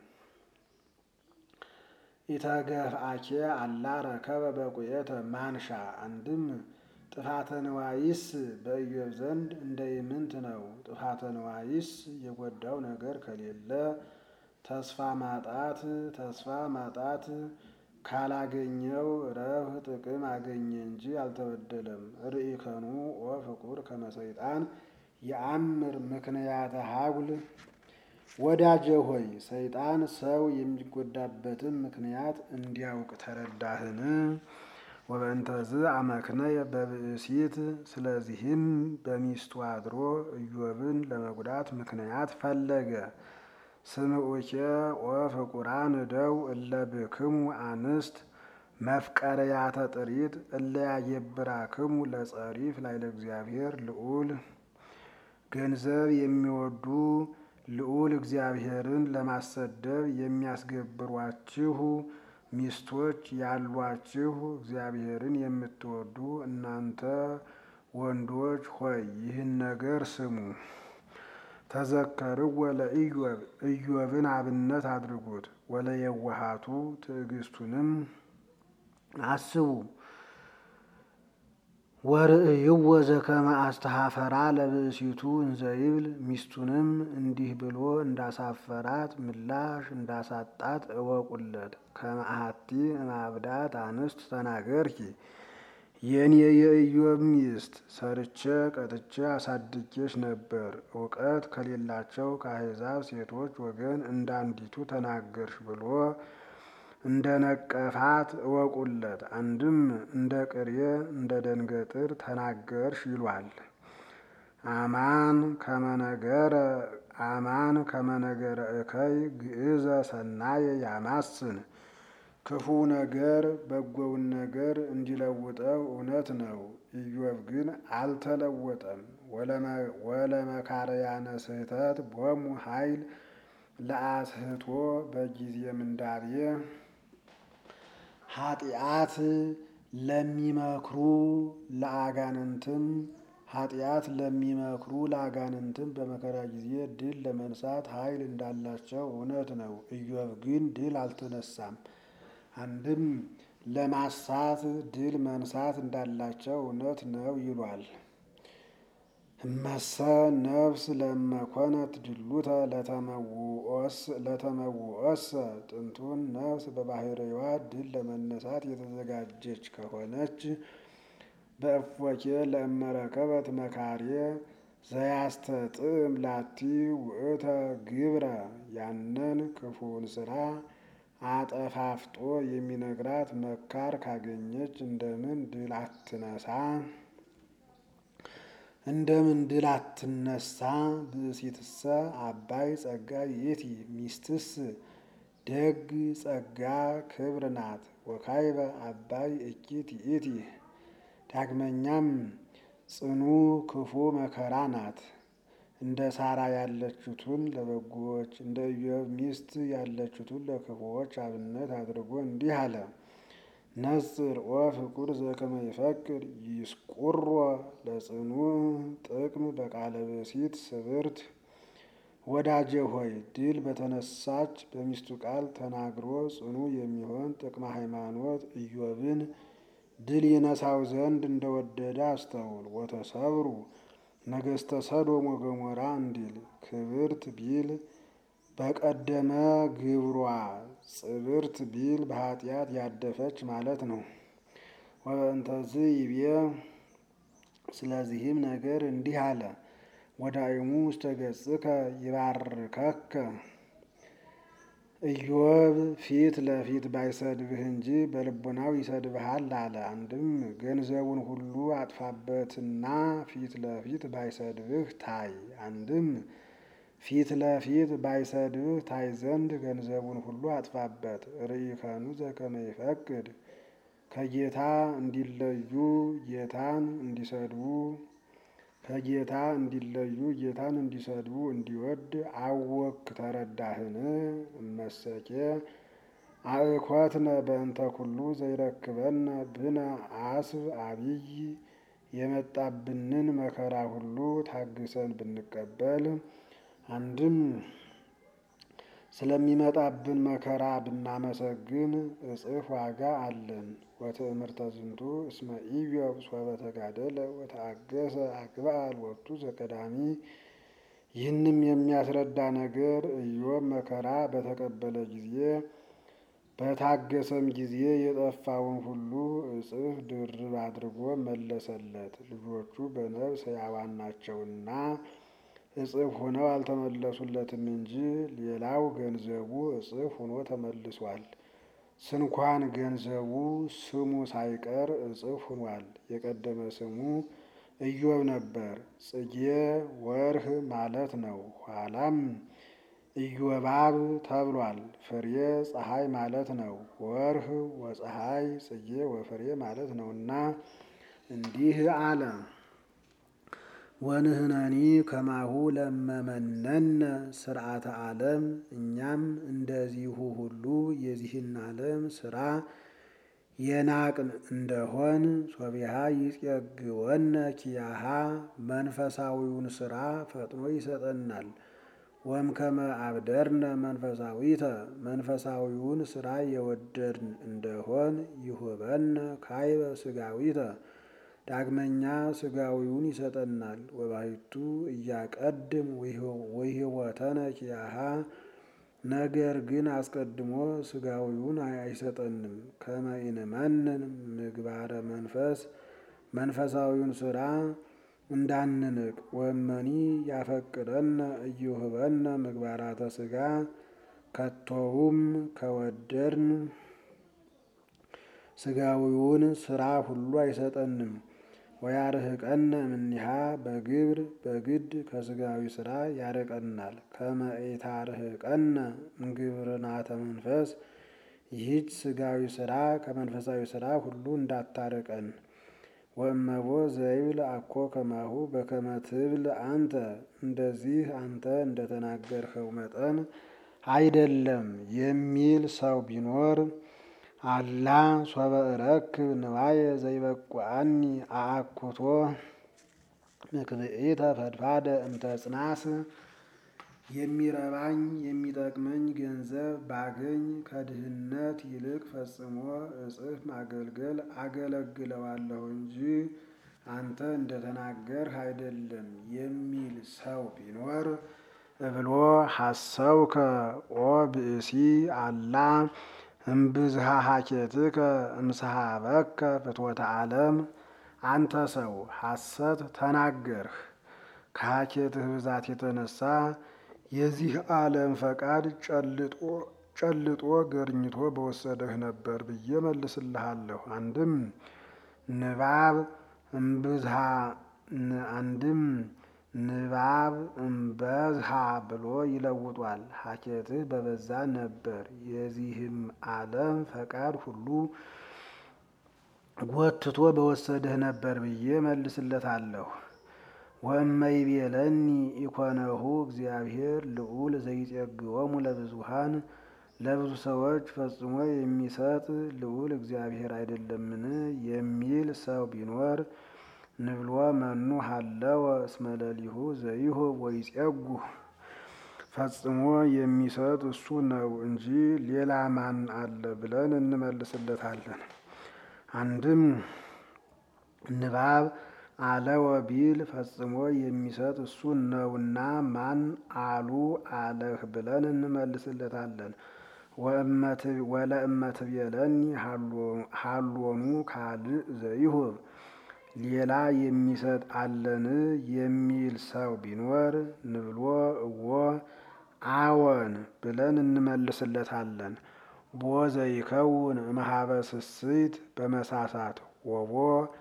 ኢተገፍአኬ አላ ረከበ በቁየተ ማንሻ አንድም ጥፋተ ንዋይስ በኢዮብ ዘንድ እንደ ኢምንት ነው። ጥፋተ ንዋይስ የጎዳው ነገር ከሌለ ተስፋ ማጣት ተስፋ ማጣት ካላገኘው ረብህ ጥቅም አገኘ እንጂ አልተበደለም። ርኢከኑ ወፍቁር ከመሰይጣን የአምር ምክንያተ ሀጉል ወዳጄ ሆይ ሰይጣን ሰው የሚጎዳበትን ምክንያት እንዲያውቅ ተረዳህን? ወበእንተዝ አመክነየ በብእሲት ስለዚህም በሚስቱ አድሮ ኢዮብን ለመጉዳት ምክንያት ፈለገ። ስምዑኬ ወፍቁራን እደው እለ ብክሙ አንስት መፍቀርያተ ጥሪት እለ ያየብራክሙ ለጸሪፍ ላይ ለእግዚአብሔር ልዑል ገንዘብ የሚወዱ ልዑል እግዚአብሔርን ለማሰደብ የሚያስገብሯችሁ ሚስቶች ያሏችሁ እግዚአብሔርን የምትወዱ እናንተ ወንዶች ሆይ ይህን ነገር ስሙ። ተዘከርዎ ለኢዮብ ኢዮብን አብነት አድርጉት። ወለየዋሃቱ ትዕግስቱንም አስቡ። ወርእይዎ ዘከመ አስተሐፈራ ለብእሲቱ እንዘይብል ሚስቱንም እንዲህ ብሎ እንዳሳፈራት ምላሽ እንዳሳጣት እወቁለት። ከመ አሐቲ እምአብዳት አንስት ተናገርኪ የኔ የኢዮብ ሚስት ሰርቼ ቀጥቼ አሳድጌሽ ነበር፣ እውቀት ከሌላቸው ከአሕዛብ ሴቶች ወገን እንዳንዲቱ ተናገርሽ ብሎ እንደ ነቀፋት እወቁለት። አንድም እንደ ቅሬ እንደ ደንገጥር ተናገርሽ ይሏል። አማን ከመነገረ አማን ከመነገረ እከይ ግእዘ ሰናየ ያማስን ክፉ ነገር በጎውን ነገር እንዲለውጠው እውነት ነው። ኢዮብ ግን አልተለወጠም። ወለመካረያነ ስህተት ቦሙ ኃይል ለአስህቶ በጊዜ ምንዳቤ ኃጢአት ለሚመክሩ ለአጋንንትም ኃጢአት ለሚመክሩ ለአጋንንትም በመከራ ጊዜ ድል ለመንሳት ኃይል እንዳላቸው እውነት ነው። ኢዮብ ግን ድል አልተነሳም። አንድም ለማሳት ድል መንሳት እንዳላቸው እውነት ነው ይሏል። እመሰ ነፍስ ለመኮነት ድሉተ ለተመውኦሰ ጥንቱን ነፍስ በባህርይዋ ድል ለመነሳት የተዘጋጀች ከሆነች በእፎኬ ለእመረከበት መካሬ ዘያስተጥም ላቲ ውእተ ግብረ ያንን ክፉውን ስራ አጠፋፍጦ የሚነግራት መካር ካገኘች እንደምን ድል አትነሳ? እንደምን ድል አትነሳ? ብእሲትሰ አባይ ጸጋ ይእቲ ሚስትስ ደግ ጸጋ ክብር ናት። ወካይበ አባይ እኪት ይእቲ ዳግመኛም ጽኑ ክፉ መከራ ናት። እንደ ሳራ ያለችቱን ለበጎዎች እንደ ኢዮብ ሚስት ያለችቱን ለክፉዎች አብነት አድርጎ እንዲህ አለ። ነጽር ወፍቁር ዘከመ ይፈቅር ይስቁሮ ለጽኑ ጥቅም በቃለ ብእሲት ስብርት። ወዳጄ ሆይ ድል በተነሳች በሚስቱ ቃል ተናግሮ ጽኑ የሚሆን ጥቅመ ሃይማኖት ኢዮብን ድል ይነሳው ዘንድ እንደወደደ አስተውል። ወተሰብሩ ነገስተ ሰዶም ወገሞራ እንዲል ክብርት ቢል በቀደመ ግብሯ ጽብርት ቢል በኃጢአት ያደፈች ማለት ነው። ወእንተዝ ይቤ ስለዚህም ነገር እንዲህ አለ። ወዳይሙ ውስተ ገጽከ ይባርከከ ኢዮብ ፊት ለፊት ባይሰድብህ እንጂ በልቡናው ይሰድብሃል አለ። አንድም ገንዘቡን ሁሉ አጥፋበትና ፊት ለፊት ባይሰድብህ ታይ። አንድም ፊት ለፊት ባይሰድብህ ታይ ዘንድ ገንዘቡን ሁሉ አጥፋበት። ርኢከኑ ዘከመ ይፈቅድ ከጌታ እንዲለዩ ጌታን እንዲሰድቡ ከጌታ እንዲለዩ ጌታን እንዲሰድቡ እንዲወድ አወክ ተረዳህን? እመሰኬ አእኮትነ በእንተ ኩሉ ዘይረክበነ ብነ አስብ አብይ የመጣብንን መከራ ሁሉ ታግሰን ብንቀበል አንድም ስለሚመጣብን መከራ ብናመሰግን እጽፍ ዋጋ አለን። ወትእምርተ ዝንቱ እስመ ኢዮብ ሶበ ተጋደለ ወተአገሰ አግብአ ሎቱ ዘቀዳሚ። ይህንም የሚያስረዳ ነገር ኢዮብ መከራ በተቀበለ ጊዜ በታገሰም ጊዜ የጠፋውን ሁሉ እጥፍ ድርብ አድርጎ መለሰለት። ልጆቹ በነፍስ ሕያዋን ናቸውና እጥፍ ሆነው አልተመለሱለትም እንጂ ሌላው ገንዘቡ እጥፍ ሆኖ ተመልሷል። ስንኳን ገንዘቡ ስሙ ሳይቀር እጥፍ ሆኗል። የቀደመ ስሙ ኢዮብ ነበር። ጽጌ ወርህ ማለት ነው። ኋላም ኢዮባብ ተብሏል። ፍሬ ፀሐይ ማለት ነው። ወርህ ወፀሐይ ጽጌ ወፍሬ ማለት ነውና እንዲህ አለ። ወንህነኒ ከማሁ ለመመነነ ስርዓተ ዓለም እኛም እንደዚሁ ሁሉ የዚህን ዓለም ስራ የናቅን እንደሆን ሶቢሃ ይጼግወነ ኪያሃ መንፈሳዊውን ስራ ፈጥኖ ይሰጠናል። ወምከመ አብደርነ መንፈሳዊተ መንፈሳዊውን ስራ የወደድን እንደሆን ይሁበነ ካይበ ስጋዊተ ዳግመኛ ስጋዊውን ይሰጠናል። ወባሕቱ እያቀድም ወይህወተነ ኪያሃ ነገር ግን አስቀድሞ ስጋዊውን አይሰጠንም። ከመ ኢንመንን ምግባረ መንፈስ መንፈሳዊውን ስራ እንዳንንቅ ወመኒ ያፈቅደነ እይሁበነ ምግባራተ ስጋ ከቶውም ከወደድን ስጋዊውን ስራ ሁሉ አይሰጠንም። ወያርህቀነ እምኔሃ በግብር በግድ ከስጋዊ ስራ ያርቀናል። ከመ ኢታርህቀነ እምግብርናተ መንፈስ ይህች ስጋዊ ስራ ከመንፈሳዊ ስራ ሁሉ እንዳታርቀን። ወእመቦ ዘይብል አኮ ከማሁ በከመ ትብል አንተ እንደዚህ አንተ እንደተናገርኸው መጠን አይደለም የሚል ሰው ቢኖር አላ ሶበ እረክብ ንዋየ ዘይበቁአኒ አአኩቶ ምክብኢተ ፈድፋደ እምተጽናስ የሚረባኝ የሚጠቅመኝ ገንዘብ ባገኝ ከድህነት ይልቅ ፈጽሞ እጥፍ ማገልገል አገለግለዋለሁ እንጂ አንተ እንደተናገርህ አይደለም የሚል ሰው ቢኖር እብሎ ሐሰውከ ኦ ብእሲ አላ እምብዝሃ ሀኬትከ እምሰሃበከ ፍትወተ ዓለም አንተ ሰው ሐሰት ተናገርህ ከሀኬትህ ብዛት የተነሳ የዚህ ዓለም ፈቃድ ጨልጦ ገርኝቶ በወሰደህ ነበር ብዬ መልስልሃለሁ። አንድም ንባብ እምብዝሃ አንድም ንባብ እምበዝሃ ብሎ ይለውጧል። ሀኬትህ በበዛ ነበር የዚህም ዓለም ፈቃድ ሁሉ ጎትቶ በወሰደህ ነበር ብዬ መልስለታለሁ። ወእመይቤለኒ ኢኮነሁ እግዚአብሔር ልዑል ዘይጼግወሙ ለብዙሃን ለብዙ ሰዎች ፈጽሞ የሚሰጥ ልዑል እግዚአብሔር አይደለምን የሚል ሰው ቢኖር ንብሎ መኑ ሀለወ እስመ ሌሊሁ ዘይሁብ ወይጼጉህ ፈጽሞ የሚሰጥ እሱ ነው እንጂ ሌላ ማን አለ ብለን እንመልስለታለን። አንድም ንባብ አለወ ቢል ፈጽሞ የሚሰጥ እሱ ነውና ማን አሉ አለህ ብለን እንመልስለታለን። ወለእመ ትቤለኒ ሀሎኑ ካልእ ዘይሁብ ሌላ የሚሰጥ አለን የሚል ሰው ቢኖር ንብሎ እዎ አዎን ብለን እንመልስለታለን። ቦ ዘይከውን እምኀበ ስስት በመሳሳት ወቦ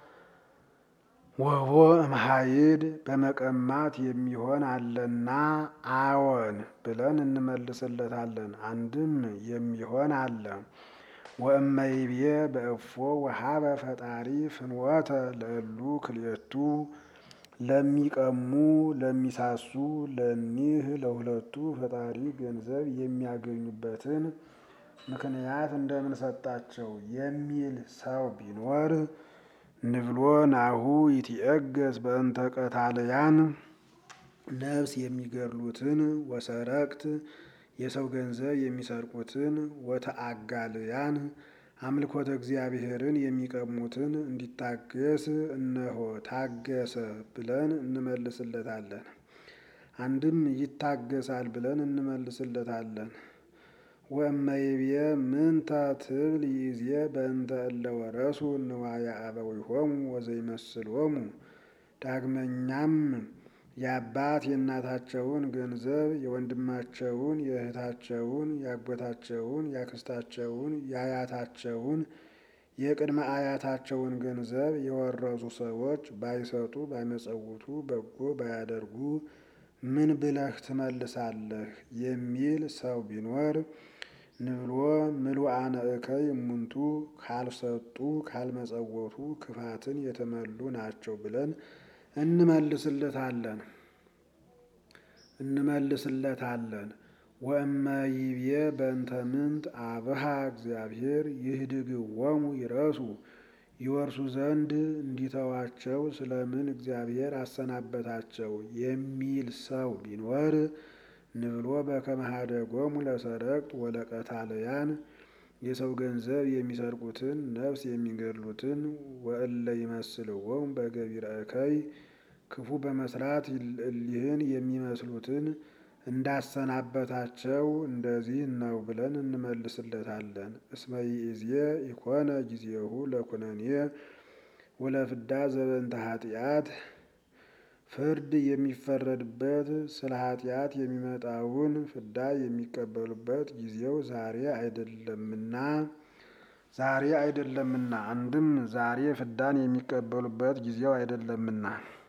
ወቦ እምኀይድ በመቀማት የሚሆን አለና አዎን ብለን እንመልስለታለን። አንድም የሚሆን አለ። ወእመይቤ በእፎ ወሀበ ፈጣሪ ፍንወተ ለእሉ ክልኤቱ ለሚቀሙ ለሚሳሱ ለኒህ ለሁለቱ ፈጣሪ ገንዘብ የሚያገኙበትን ምክንያት እንደምን ሰጣቸው የሚል ሰው ቢኖር ንብሎ ናሁ ይትዔገስ በእንተ ቀታልያን ነፍስ የሚገድሉትን ወሰረቅት የሰው ገንዘብ የሚሰርቁትን ወተአጋልያን አምልኮተ እግዚአብሔርን የሚቀሙትን እንዲታገስ እነሆ ታገሰ ብለን እንመልስለታለን። አንድም ይታገሳል ብለን እንመልስለታለን። ወእመይቤ ምንተ ትብል ይእዜ በእንተ እለ ወረሱ ንዋየ አበዊሆሙ ወዘይመስሎሙ። ዳግመኛም የአባት የእናታቸውን ገንዘብ የወንድማቸውን፣ የእህታቸውን፣ የአጎታቸውን፣ የአክስታቸውን፣ የአያታቸውን፣ የቅድመ አያታቸውን ገንዘብ የወረሱ ሰዎች ባይሰጡ ባይመጸውቱ በጎ ባያደርጉ ምን ብለህ ትመልሳለህ? የሚል ሰው ቢኖር ንብሎ ምሉአነ እከይ እሙንቱ ካልሰጡ ካልመጸወቱ ክፋትን የተመሉ ናቸው ብለን እንመልስለታለን እንመልስለታለን። ወእመይቤ በእንተ ምንት አብሃ እግዚአብሔር ይህድግዎሙ ይረሱ ይወርሱ ዘንድ እንዲተዋቸው ስለምን እግዚአብሔር አሰናበታቸው የሚል ሰው ቢኖር ንብሎ በከመ ኀደጎሙ ለሰረቅት ወለቀታልያን የሰው ገንዘብ የሚሰርቁትን ነፍስ የሚገድሉትን ወእለ ይመስልዎሙ በገቢረ እከይ ክፉ በመስራት እሊህን የሚመስሉትን እንዳሰናበታቸው እንደዚህ ነው ብለን እንመልስለታለን። እስመ ይእዜ ኢኮነ ጊዜሁ ለኩነኔ ወለፍዳ ዘበንተ ኃጢአት ፍርድ የሚፈረድበት ስለ ኃጢአት የሚመጣውን ፍዳ የሚቀበሉበት ጊዜው ዛሬ አይደለምና ዛሬ አይደለምና አንድም ዛሬ ፍዳን የሚቀበሉበት ጊዜው አይደለምና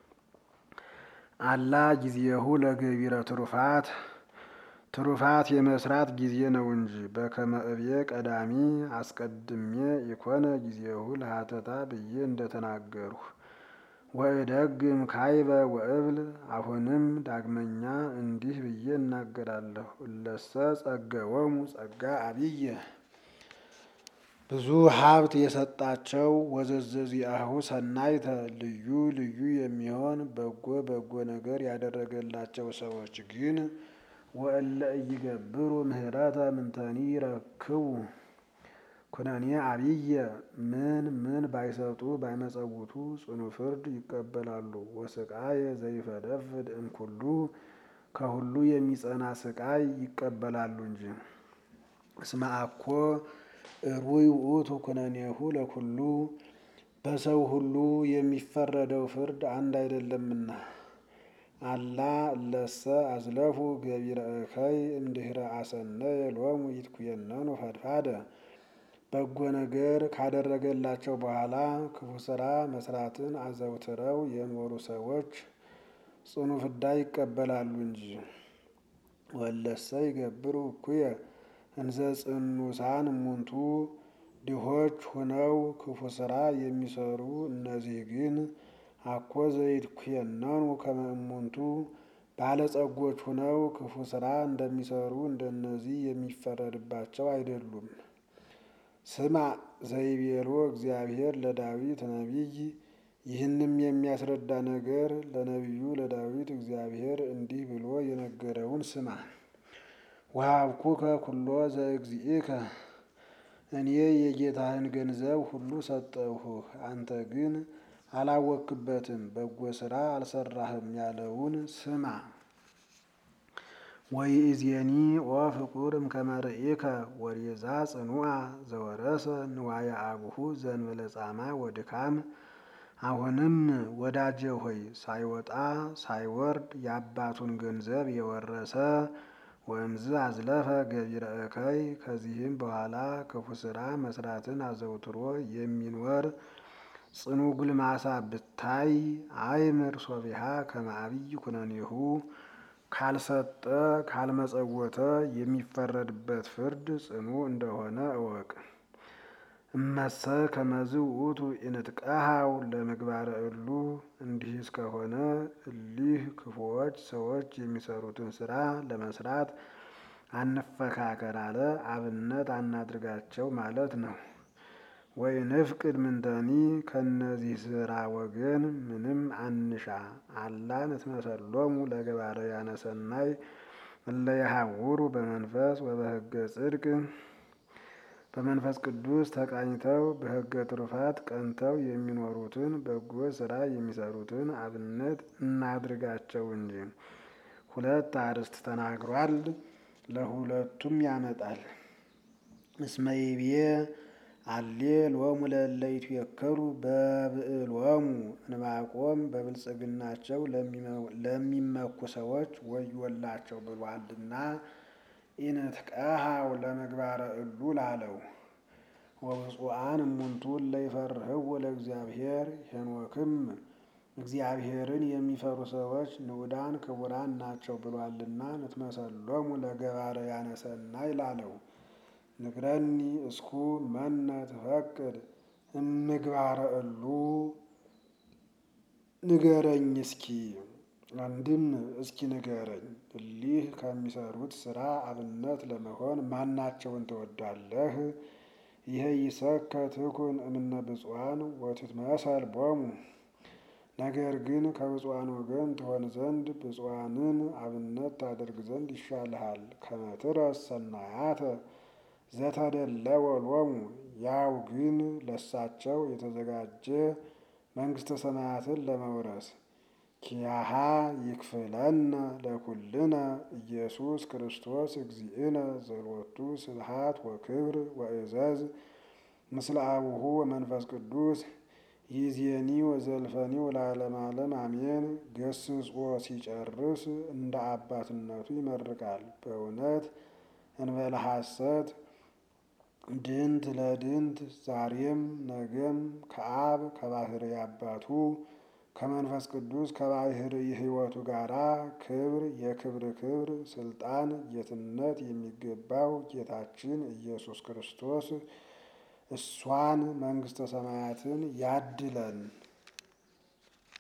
አላ ጊዜሁ ለገቢረ ትሩፋት ትሩፋት የመስራት ጊዜ ነው እንጂ በከመ እብየ ቀዳሚ አስቀድሜ ኢኮነ ጊዜሁ ለሀተታ ብዬ እንደተናገርሁ ወእደግም ካይበ ወእብል አሁንም ዳግመኛ እንዲህ ብዬ እናገራለሁ። እለሰ ጸገወሙ ጸጋ አብየ ብዙ ሀብት የሰጣቸው ወዘዘዚአሁ ሰናይተ ልዩ ልዩ የሚሆን በጎ በጎ ነገር ያደረገላቸው ሰዎች ግን ወእለ ኢይገብሩ ምህረተ ምንተኒ ይረክቡ ኩነኔ አብየ ምን ምን ባይሰጡ ባይመጸውቱ ጽኑ ፍርድ ይቀበላሉ። ወስቃየ ዘይፈደፍድ እምኩሉ ከሁሉ የሚጸና ስቃይ ይቀበላሉ እንጂ። እስመ አኮ እሩይ ውእቱ ኩነኔሁ ለኩሉ በሰው ሁሉ የሚፈረደው ፍርድ አንድ አይደለምና። አላ እለሰ አዝለፉ ገቢረ እከይ እምድኅረ አሰነየ ሎሙ ይትኩየነኑ ፈድፋደ በጎ ነገር ካደረገላቸው በኋላ ክፉ ስራ መስራትን አዘውትረው የኖሩ ሰዎች ጽኑ ፍዳ ይቀበላሉ እንጂ። ወለሰ ይገብሩ እኩየ እንዘ ጽኑሳን እሙንቱ ድሆች ሁነው ክፉ ስራ የሚሰሩ እነዚህ ግን አኮ ዘይትኩየነኑ ከመ እሙንቱ ባለጸጎች ሁነው ክፉ ስራ እንደሚሰሩ እንደነዚህ የሚፈረድባቸው አይደሉም። ስማ ዘይቤሎ እግዚአብሔር ለዳዊት ነቢይ ይህንም የሚያስረዳ ነገር ለነቢዩ ለዳዊት እግዚአብሔር እንዲህ ብሎ የነገረውን ስማ። ወሀብኩከ ኩሎ ዘእግዚእከ እኔ የጌታህን ገንዘብ ሁሉ ሰጠሁህ፣ አንተ ግን አላወክበትም፣ በጎ ስራ አልሰራህም ያለውን ስማ። ወይእዜኒ ኦ ፍቁር እምከመ ርኢከ ወሬዛ ጽኑዓ ዘወረሰ ንዋየ አቡሁ ዘእንበለ ጻማ ወድካም። አሁንም ወዳጄ ሆይ ሳይወጣ ሳይወርድ የአባቱን ገንዘብ የወረሰ ወእምዝ አዝለፈ ገቢረ እከይ ከዚህም በኋላ ክፉ ስራ መስራትን አዘውትሮ የሚኖር ጽኑ ጉልማሳ ብታይ አይምር ሶቢሃ ከመ አብይ ኩነኔሁ ካልሰጠ ካልመጸወተ የሚፈረድበት ፍርድ ጽኑ እንደሆነ እወቅ። እመሰ ከመዝ ውእቱ ኢንትቀሃው ለምግባረ እሉ እንዲህ እስከሆነ እሊህ ክፉዎች ሰዎች የሚሰሩትን ስራ ለመስራት አንፈካከር አለ። አብነት አናድርጋቸው ማለት ነው። ወይ ንፍቅድ ምንተኒ ከነዚህ ስራ ወገን ምንም አንሻ። አላ ንትመሰሎሙ ለገባርያነ ሰናይ እለ የሐውሩ በመንፈስ ወበሕገ ጽድቅ በመንፈስ ቅዱስ ተቃኝተው በሕገ ትሩፋት ቀንተው የሚኖሩትን በጎ ስራ የሚሰሩትን አብነት እናድርጋቸው እንጂ። ሁለት አርዕስት ተናግሯል። ለሁለቱም ያመጣል። እስመ ይቤ አሌ ሎሙ ለእለ ይትዌከሉ በብዕሎሙ ዕንባቆም በብልጽግናቸው ለሚመኩ ሰዎች ወዮላቸው ብሏልና ኢንትቀሃው ለምግባረ እሉ ላለው ወብፁዓን እሙንቱ እለ ይፈርህዎ ለእግዚአብሔር ሄኖክም እግዚአብሔርን የሚፈሩ ሰዎች ንዑዳን ክቡራን ናቸው ብሏልና ንትመሰሎሙ ለገባርያነ ሰናይ ላለው ንግረኒ እስኩ መነ ትፈቅድ እምግባረ እሉ ንገረኝ እስኪ አንድም እስኪ ንገረኝ እሊህ ከሚሰሩት ስራ አብነት ለመሆን ማናቸውን ትወዳለህ? ይሄ ይሰከ ትኩን እምነ ብፁዓን ወትትመሰል ቦሙ ነገር ግን ከብፁዓን ወገን ትሆን ዘንድ ብፁዓንን አብነት ታደርግ ዘንድ ይሻልሃል። ከመትረስ ሰናያተ ዘተደለወ ሎሙ ያው ግን ለሳቸው የተዘጋጀ መንግሥተ ሰማያትን ለመውረስ ኪያሃ ይክፍለነ ለኩልነ ኢየሱስ ክርስቶስ እግዚእነ ዘሎቱ ስብሃት ወክብር ወእዘዝ ምስለ አቡሁ ወመንፈስ ቅዱስ ይዜኒ ወዘልፈኒ ወለዓለመ ዓለም አሜን። ገስጾ ሲጨርስ እንደ አባትነቱ ይመርቃል። በእውነት እንበለ ሐሰት ድንት ለድንት ዛሬም ነገም ከአብ ከባህሪ አባቱ ከመንፈስ ቅዱስ ከባህሪ ሕይወቱ ጋራ ክብር የክብር ክብር ስልጣን ጌትነት የሚገባው ጌታችን ኢየሱስ ክርስቶስ እሷን መንግሥተ ሰማያትን ያድለን።